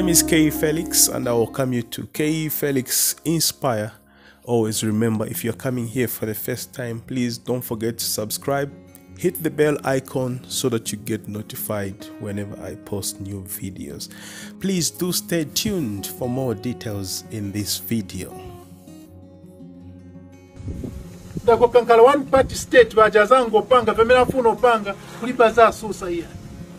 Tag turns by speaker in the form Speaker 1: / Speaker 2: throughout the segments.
Speaker 1: name is K Felix, and I welcome you to K Felix Inspire. Always remember if you're coming here for the first time, please don't forget to subscribe, hit the bell icon so that you get notified whenever I post new videos. Please do stay tuned for more details in this video.
Speaker 2: ndakokankala one party state bajazanga opanga pamene afuna opanga kulipa za asusa iya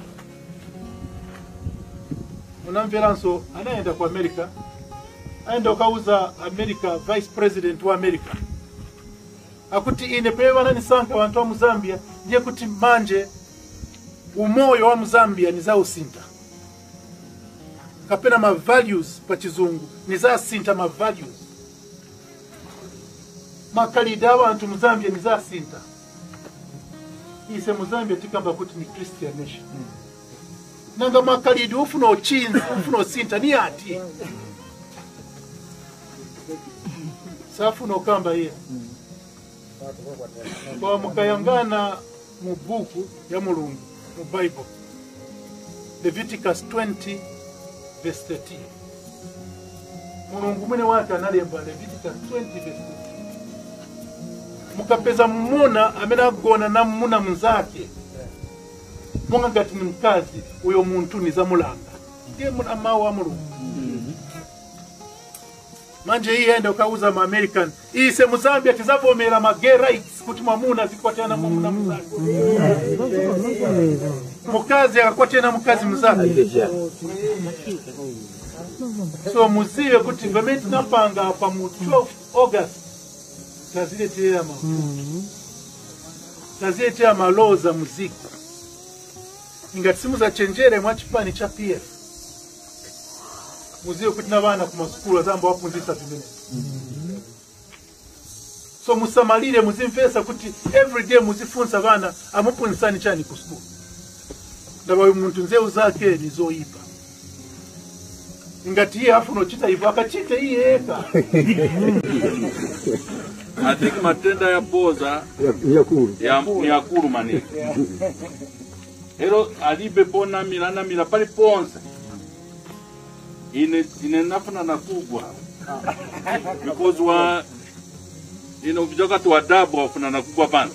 Speaker 2: unamveranso anayenda ku america ayenda okauza america vice president wa america akuti ine pamene bananisankha wanthu wa muzambia ndiye kuti manje umoyo wa muzambia ni za usinta kapena ma values pa chizungu ni za asinta ma values makalide abantu muzambia ni za sinta ise muzambia tikamba kuti ni christian nation nanga makalide ufuna ochinza ufuna osinta ni ati safuna okamba iye kwa mukayangana mu buku ya mulungu mu bible leviticus 20 verse 13 mulungu mwene wake analemba leviticus 20 verse 13 mukapeza mmuna amene agona na mmuna mnzake monga ngati ni mkazi uyo munthu ni zamulanga ndiye muna mawu a mulungu manje iye aenda ukauza ma american ise muzambia tizavomera ma gay rights kuti mwamuna zikwatana mwamuna mzake mukazi akakwatana mukazi mzake so muzive kuti pamene tinapanga pa mu 12 august taziletea ma taziletea malaw za muziki ingati simuzachenjere mwa chipani cha pf muziwe kuti na vana kumasukulu azamba wapunzisa vimene so musamalire muzimvesa kuti everyday muzifunsa vana amupunzisani chani ku sukulu ndaba uyu munthu nzewu zake ni zoyipa ingati iye afuna uchita ivo akachite iye eka
Speaker 3: I think matenda ya boza
Speaker 4: yakulu
Speaker 3: ya, ni akulu maningi ero alibe ponamira anamira pali ponse ine ine nafuna nakugwa because wa ine uvijakati wa dabu wafuna nakugwa pansi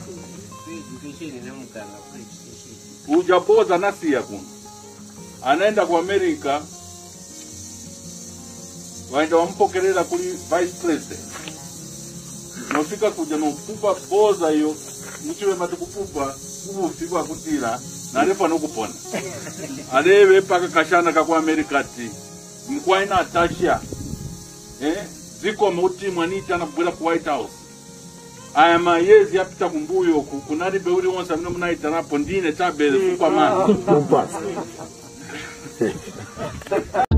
Speaker 3: uja boza nasiya kuno anaenda ku america waenda wampokerera kuli vice president nofika kuja nopupa boza iyo muchive mati kupupa ubufi bwakutira narefa nokupona areve paka kashana kaku america ti mkwaina atasha eh? zikoma kuti mwaniti kubwera ku white house aya mayezi apita kumbuyo ku kunalibe uli wonse amene munaitanapo ndine chabere fupa mani
Speaker 4: kumpasa